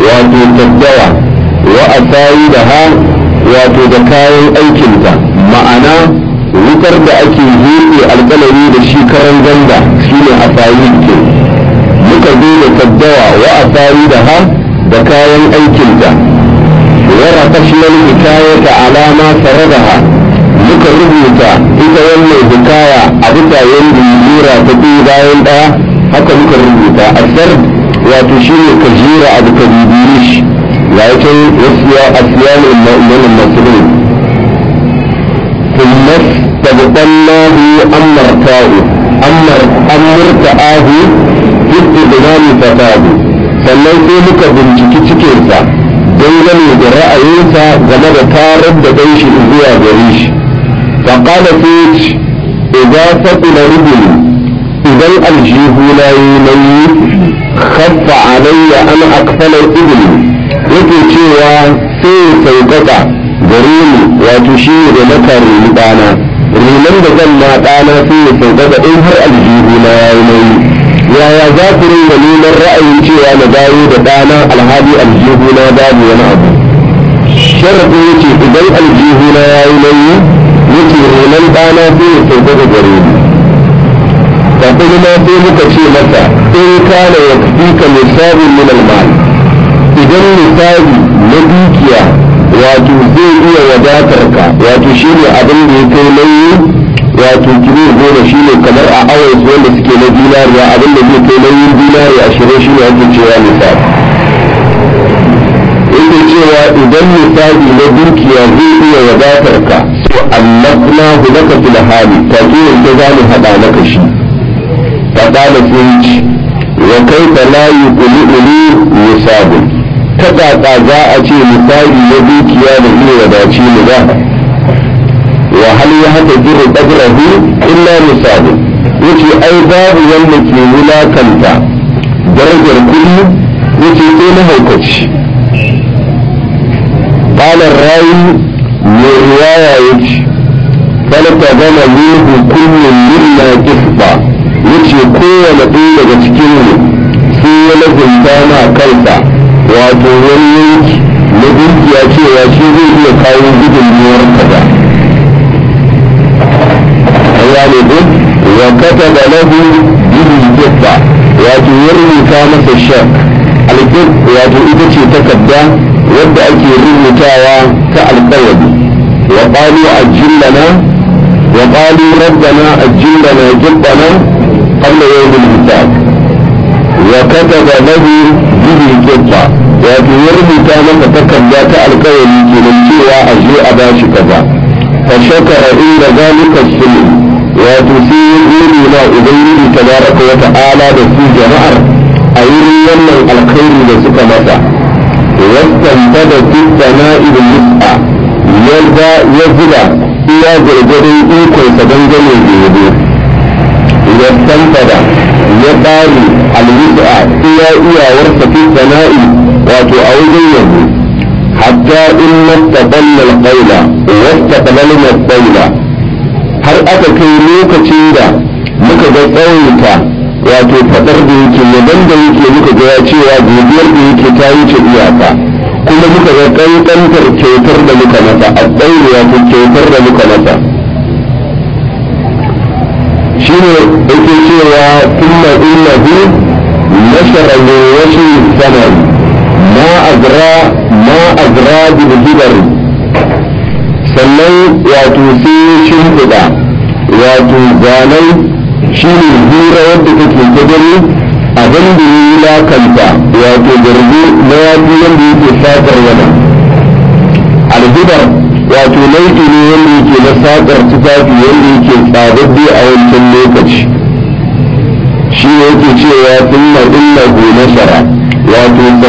wato taddawa wa asayi da ha wato da kayan aikinta ma'ana wutar da ake heɗe alƙalami da shi karan ganda shine asayi ke muka zo da taddawa wa asayi da ha da kayan aikinta wa rafashna hikayata alama saradaha muka rubuta ita wannan hikaya a bisa yanda lura ta ɗaya bayan ɗaya haka muka rubuta asar wato shine ka jira abu ka bibiye shi ga yake wasu asiyanin ma'amalan masulun ثم استبدلناه أمرتاه أمر أمرتاه في استبدال فتاه sannan sai muka binciki cikinsa dangane da ra'ayinsa game da tarar da ɗan shi zuwa gare shi faƙala sai ce idan faɗula rubin idan aljihu na yi nauyi khaffa alayya an akfalar ibni yake cewa sai ya sauƙaƙa gare ni wato shi ne da na karini ɗana rinan da zan na ɗana sai ya sauƙaƙa in har aljihu na ya yi nauyi yaya za ku ringa neman ra'ayin cewa na dawo da ɗana alhali aljihu na babu wani abu sharaɗin yace idan aljihu na ya yi nauyi yace rinan ɗana sai ya sauƙaƙa gare ni kafin ma sai muka ce masa in kana ya fi ka misabin min almal idan misali na dukiya wato zai iya wadatar ka wato shi ne abin da ya kai nauyi wato kilo goma shi ne kamar a awon wanda suke na dinariya abin da zai kai nauyin dinariya ashirin shi ne ake cewa misali yake cewa idan misali na dukiya zai iya wadatar ka so annabna hu laka fil hali take yanke za mu haɗa maka shi faɗa sun ci wa kai ta layi ƙuli-ƙuli misabin ta ƙaƙa za a ce misali na dukiya da iya wadace mu ba wa hal ya haka jiru ƙadrahu illa misabin yace ai babu wanda ke wulakanta darajar kuɗi yace sai na haukaci ƙalar rayu mai riwaya yace falta gama minhu kullum minna kisba yace kowane ɗaya daga cikin mu sai ya lazumta ma kansa wato wani yanki na dukiya cewa shi zai iya kawo gudunmuwar kaza Allah ne ko wa kata da lahu bihi kifa wato ya rubuta masa shak alkif wato ita ce takarda wadda ake rubutawa ta alkawari wa qalu ajillana wa qalu rabbana ajillana jibbana قبل يوم الحساب وكتب له به القطة wato ya rubuta masa takarda ta alkawari kenan cewa a je a ba shi kaza fa shakara inda zalika sulh wato sai ya gode ma ubangiji tabaraka wa ta'ala da su jama'ar a wurin wannan alkhairi da suka masa wastantada fi sana'il mus'a ya zuba iya gargadin ikonsa dangane da yabo yastanfada ya bari alwisa iya iyawarsa fi sana'i wato a wajen yabo hatta in mastaqalla alqawla wastaqbalna alqawla har aka kai lokacin da muka ga tsawaita wato fadar da yake yaban da yake muka ga ya cewa godiyar da yake ta wuce iyaka kuma muka ga kankantar kyautar da muka masa a tsauri wato kyautar da muka masa shine yake cewa kuma innahu nashara min washi saman ma azra ma azra bil hibari sannan wato sai shimfiɗa wato zanen shine hira wadda take ta gani abin da ya yi lakanta wato garbi na yafi wanda yake fatar yana alhibar wato nau'i ne wanda yake na sakar tufafi wanda yake tsadadde a wancan lokaci shi ne yake cewa sun na illa go nasara wato